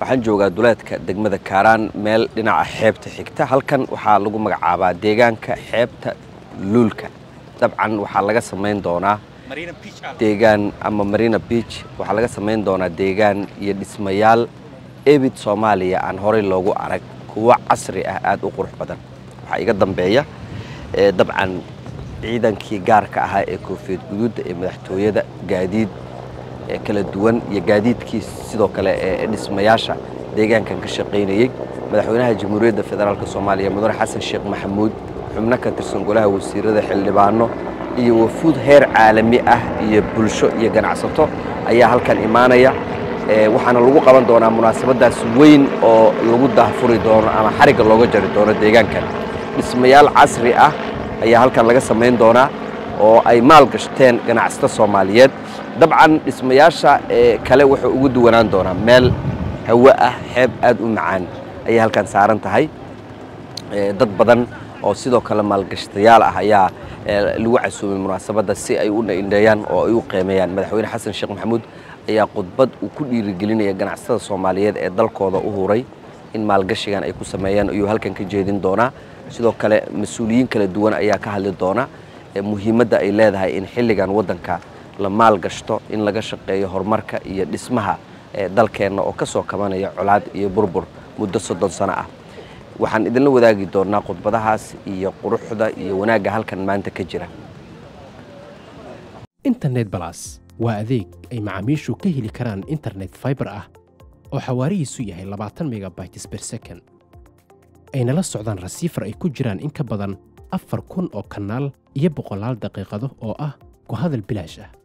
waxaan joogaa duleedka degmada kaaraan meel dhinaca xeebta xigta halkan waxaa lagu magacaabaa deegaanka xeebta luulka dabcan waxaa laga samayn doonaa deegaan ama marina beach waxaa laga samayn doonaa deegaan iyo dhismayaal ebid soomaaliya aan horey loogu arag kuwo casri ah aad u qurux badan waxaa iga dambeeya dabcan ciidankii gaarka ahaa ee koofiyad guduudda ee madaxtooyada gaadiid kala duwan iyo gaadiidkii sidoo kale ee dhismayaasha deegaankan ka shaqaynayey madaxweynaha jamhuuriyadda federaalk soomaaliya mudane xasan sheekh maxamuud xubno ka tirsan golaha wasiirada xildhibaano iyo wafuud heer caalami ah iyo bulsho iyo ganacsato ayaa halkan imaanaya waxaana lagu qaban doonaa munaasabadaas weyn oo lagu daahfuri doono ama xarigga looga jari doono deegaankan dhismayaal casri ah ayaa halkan laga samayn doonaa oo ay maal gashteen ganacsato soomaaliyeed dabcan dhismayaasha kale wuxuu ugu duwanaan doonaa meel hawo ah xeeb aad u macaan ayay halkan saaran tahay dad badan oo sidoo kale maalgashtayaal ah ayaa lagu casuumay munaasabadda si ay u indheeyaan oo ay u qiimeeyaan madaxweyne xasan sheekh maxamuud ayaa khudbad uu ku dhiirigelinaya ganacsatada soomaaliyeed ee dalkooda u huray in maalgashigan ay ku sameeyaan ayuu halkan ka jeedin doonaa sidoo kale mas-uuliyiin kala duwan ayaa ka hadli doona muhiimadda ay leedahay in xilligan waddanka la maal gashto in laga shaqeeyo horumarka iyo dhismaha dalkeenna oo ka soo kabanaya colaad iyo burbur muddo soddon sano ah waxaan idinla wadaagi doonnaa khudbadahaas iyo quruxda iyo wanaagga halkan maanta ka jira internet balas waa adeeg ay macaamiishu ka heli karaan internet faibar ah oo xawaarihiisu yahay labaatan megabytes ber second ayna la socdaan rasiifar ay ku jiraan in ka badan afar kun oo kanaal iyo boqolaal daqiiqado oo ah ku hadal bilaash ah